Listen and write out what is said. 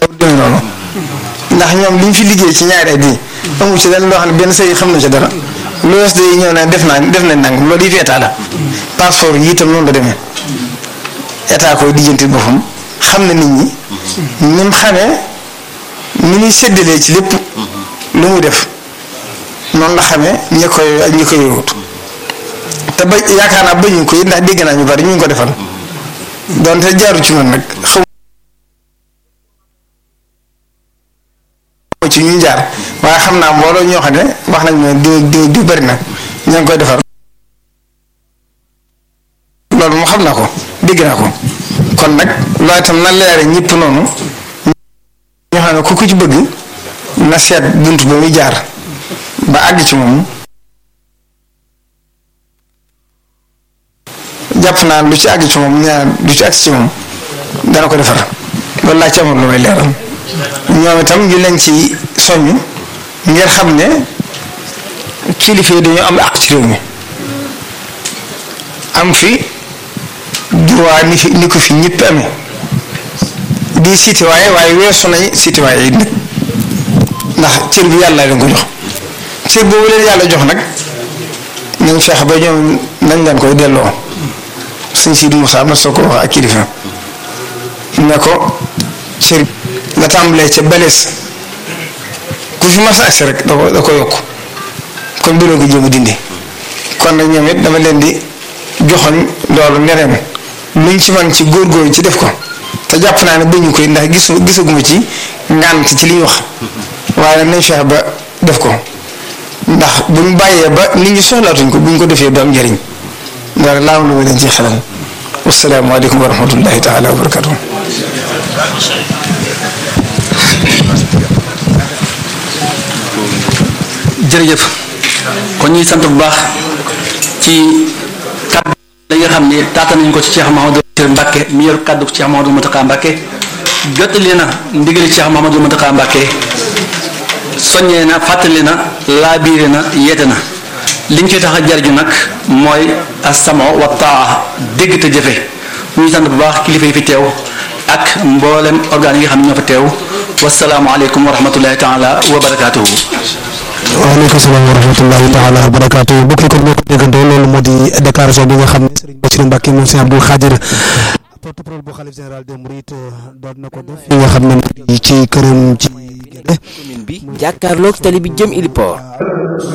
demee noonu ndax ñoom li ñu fi liggéey ci ñaari at yi amu ci lenn loo xam ne benn sëy xam na ci dara lu wees day ñëw ne def naa def nañ nang loolu it état la passeport yi itam noonu la demee état koy dijjanti boppam xam na nit ñi ni mu xamee ni muy séddalee ci lépp lu muy def noonu la xamee ñi koy ak ñi koy yowut te ba yaakaar naa bañu ko it ndax dégg naa ñu bari ñu ngi ko defal donte jaaru ci noonu nag xaw ci ñu jaar waaye xam naa mbooloo ñoo xam ne wax nañ ne di di di bari na ña ngi koy defar loolu moo xam naa ko dégg naa ko kon nag loolu itam na leere ñëpp noonu ñoo xam ne ku ku ci bëgg na seet bunt ba muy jaar ba àgg ci moom jàpp naa lu ci àgg ci moom ñaar lu ci àgg ci moom dana ko defar loolu laa ci amoon lu may leeral ñoom itam ñu leen ci soññ ngir xam ne kilifa yi dañoo am àq ci réew mi am fi droit ni fi ni ko fi ñëpp amee di citoyen waaye weesu nañ citoyen yi nag ndax cër bi yàlla leen ko jox cër boobu leen yàlla jox nag nañ feex ba ñoom nañ leen koy delloo sëñ Sidi Moussa ma soo ko wax ak kilifa ne ko cër la tàmbalee ca balees ku fi mas agsi rek da ko da ko yokk kon bu leen ko jéem a dindi kon nag ñoom it dama leen di joxoñ loolu neneen luñ ci man ci góorgóorlu ci def ko te jàpp naa ne bañu koy ndax gis gisaguma ci ngànt ci li ñu wax waaye nañ feex ba def ko ndax buñ bàyyee ba nit ñi soxlaatuñ ko buñ ko defee du am njëriñ loolu laa am lu ma leen ci xelal wasalaamaaleykum wa rahmatullahi taala wa barakatuh jërëjëf kon ñuy sant bu baax ci kàddu li nga xam ne taata nañ ko ci Cheikh Mahamadou Bachir Mbacke mi yor kàddu Cheikh Mahamadou Mountakha Mbacke jottali na ndigali Cheikh Mahamadou Mountakha Mbacke soññee na fàttali na laabiire na yeete na liñ ci tax a jarju nag mooy asamo wa taa dégg te jëfe ñuy sant bu baax kilifa yi fi teew ak mboolem organes yi nga xam ne ñoo fa teew wasalaamualeykum wa rahmatullahi taala wa barakaatuhu waaleykum salaam wa rahmatullahi taala wa barakaatu bokk yi kon moo ko déggandoo loolu moo di déclaration bi nga xam ne Serigne Bassirou Mbacke moom Serigne Abdoul Khadir porte-parole bu xalif général des Mourides doon na ko def li nga xam ne ci këram ci Guédé commune bi jàkkaarloog tali bi jëm Iliport